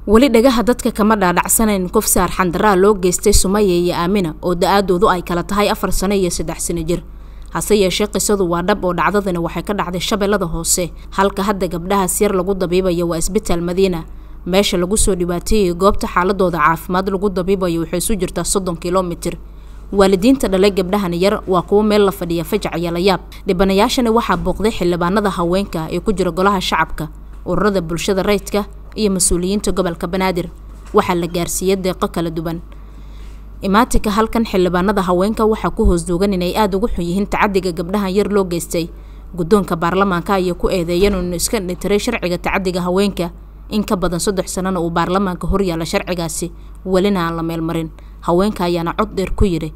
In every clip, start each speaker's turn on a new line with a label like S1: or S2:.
S1: weli dhagaha dadka kama dhaadhacsanayn qof saar xandaraa loo geystay sumaya iyo aamina oo da-aadoodu ay kala tahay afar sano iyo saddex sano jir hase yeeshee qisadu waa dhab oo dhacdadani waxay ka dhacday shabeellada hoose halka hadda gabdhahaas yar lagu dabiibayo waa isbitaal madiina meesha lagu soo dhibaateeyay goobta xaaladooda caafimaad lagu dabiibayo waxay isu jirtaa soddon kilomitir waalidiinta dhalay gabdhahan yar waa kuwo meel la fadhiya fajac iyo layaab dhibanayaashani waxaa booqday xildhibaanada haweenka ee ku jira golaha shacabka ururada bulshada rayidka iyo mas-uuliyiinta gobolka banaadir waxaa la gaarsiiyey deeqo kala duwan imaatinka halkan xildhibaanada haweenka waxaa ku hoos duugan inay aada ugu xun yihiin tacadiga gabdhahan yar loo geystay guddoonka baarlamaanka ayaa ku eedeeyeen inuu iska dhitiray sharciga tacadiga haweenka in ka badan saddex sanana uu baarlamaanka horyaala sharcigaasi welina aan la meelmarin haweenka ayaana cod dheer ku yidhi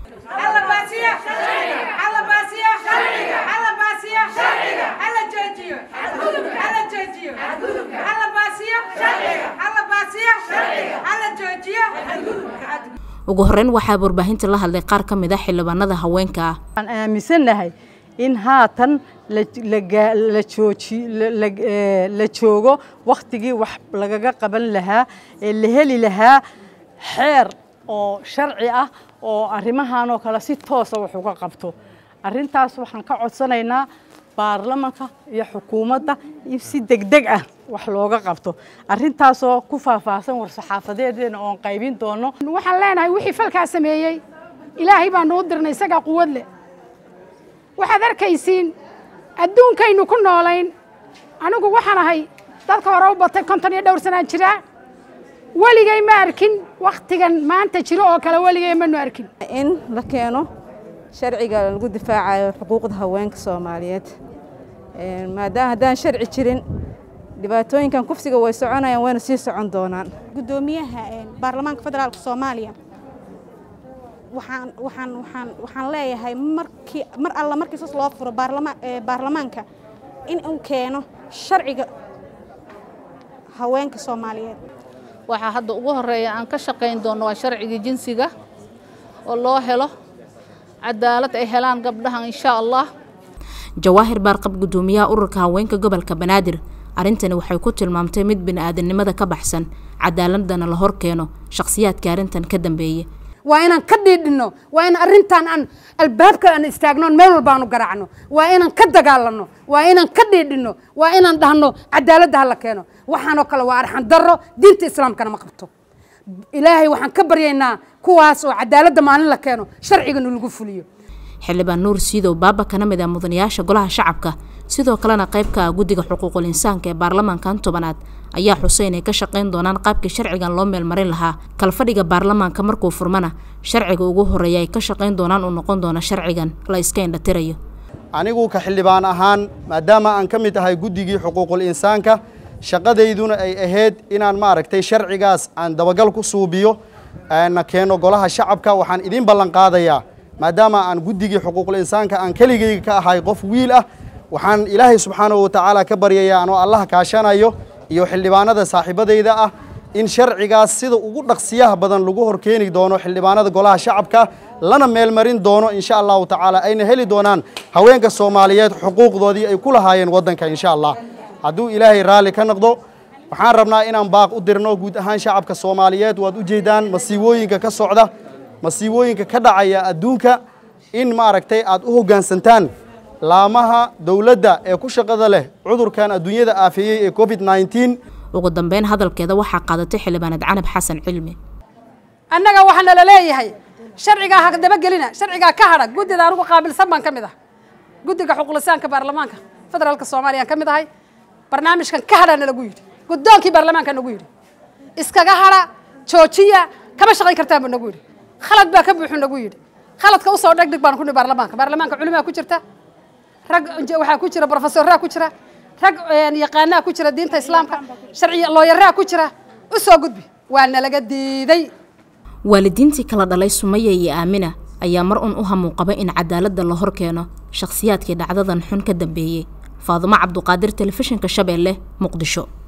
S1: ugu horeyn waxaa warbaahinta la hadlay qaar ka mid a xildhibaanada haweenka ah
S2: waxaan aaminsannahay in haatan la jooji la joogo wakhtigii wax lagaga qaban lahaa ee la heli lahaa xeer oo sharci ah oo arrimahan oo kale si toosa wax uga qabto arrintaas waxaan ka codsanaynaa baarlamanka iyo xukuumadda in si degdeg ah wax looga qabto arrintaasoo ku faahfaahsan war-saxaafadeedeena oon qaybin doono
S3: waxaan leenahay wixii falkaa sameeyey ilaahay baa nuu dirnay isagaa quwad leh waxaad arkaysiin adduunkaynu ku noolayn anigu waxaan ahay dadka hore u batay konton iyo dhowr sanaan jiraa weligay ma arkin wakhtigan maanta jiro oo kale weligay manu arkin
S4: in la keeno sharciga lagu difaacayo xuquuqda haweenka soomaaliyeed maadaama haddaan sharci jirin dhibaatooyinkan kufsiga way soconayaan wayna sii socon doonaan
S5: guddoomiyaha baarlamaanka federaalka soomaaliya waxaan waxaan waxaan waxaan leeyahay markii mar alla markii sas loo furo baarlama baarlamaanka in uu keeno sharciga haweenka soomaaliyeed
S6: waxaa hadda ugu horeeya aan ka shaqayn doono waa sharcigii jinsiga oo loo helo cadaalad ay helaan gabdhahan insha allah
S1: jawaahir baarqab guddoomiyaha ururka haweenka gobolka banaadir arrintani waxay ku tilmaamtay mid bini-aadamnimada ka baxsan cadaaladana la hor keeno shakhsiyaadka arrintan ka dambeeyey
S3: waa inaan ka dhiidhinno waa in arrintan aan albaabka aan istaagno meel walba aanu garaacno waa inaan ka dagaalanno waa inaan ka dhiidhinno waa inaan dhahno cadaaladda hala keeno waxaanoo kale waa arxan darro diinta islaamkana ma qabto ilaahay waxaan ka baryaynaa kuwaas oo cadaaladda maalin la keeno sharcigana lagu fuliyo
S1: xildhibaan nuur siidow baaba kana mid ah mudanayaasha golaha shacabka sidoo kalena qaybka ah guddiga xuquuqul insaanka ee baarlamaankan tobanaad ayaa xusay inay ka shaqayn doonaan qaabkii sharcigan loo meelmarin lahaa kalfadhiga baarlamaanka markuu furmana sharciga ugu horreeya ay ka shaqayn doonaan uu noqon doono sharcigan la iska indhatirayo
S7: anigu ka xildhibaan ahaan maadaama aan ka mid ahay guddigii xuquuqul insaanka shaqadayduna ay ahayd inaan maaragtay sharcigaas aan dabagal ku suubiyo na keeno golaha shacabka waxaan idiin ballan qaadayaa maadaama aan guddigii xuquuqul insaanka aan keligayga ka ahay qof wiil ah waxaan ilaahay subxaanahu watacaala ka baryayaa anoo allah kaashanayo iyo xildhibaanada saaxiibadayda ah in sharcigaas sida ugu dhaqsiyaha badan lagu horkeeni doono xildhibaanada golaha shacabka lana meelmarin doono insha allahu tacaala ayna heli doonaan haweenka soomaaliyeed xuquuqdoodii ay ku lahaayeen waddanka insha allah hadduu ilaahay raalli ka noqdo waxaan rabnaa inaan baaq u dirno guud ahaan shacabka soomaaliyeed waad ujeedaan masiibooyinka ka socda masiibooyinka ka dhacaya adduunka in maaragtay aad u hoggaansantaan laamaha dowladda ee ku shaqada leh cudurkan adduunyada aafeeyey ee covid nneteen
S1: ugu dambeyn hadalkeeda waxaa qaadatay xildhibaanad canab xasan cilmi
S3: annaga waxaana la leeyahay sharcigaa ha dabagelina sharcigaa ka hadha guddida anugu qaabilsan baan ka mid ah guddiga xuquulisaanka baarlamaanka federaalka soomaaliya aan ka mid ahay barnaamijkan ka hadhana lagu yidhi guddoonkii baarlamaanka nagu yidhi iskaga hadha joojiya kama shaqayn kartaan buu nagu yidhi khalad baa ka buuxu nagu yidhi khaladka usoo dhegdhig baan ku nihi baarlamaanka baarlamaanka culimaa ku jirta rag waxaa ku jira brofesoraa ku jira rag yaqaanaa ku jira diinta islaamka sharci looyaraa ku jira u soo gudbi waa nalaga diiday
S1: waalidiintii kala dhalay sumaya iyo aamina ayaa mar un u hamuuqaba in cadaaladda la hor keeno shakhsiyaadkii dhacdadan xun ka dambeeyey faadumo cabduqaadir telefishinka shabeelle muqdisho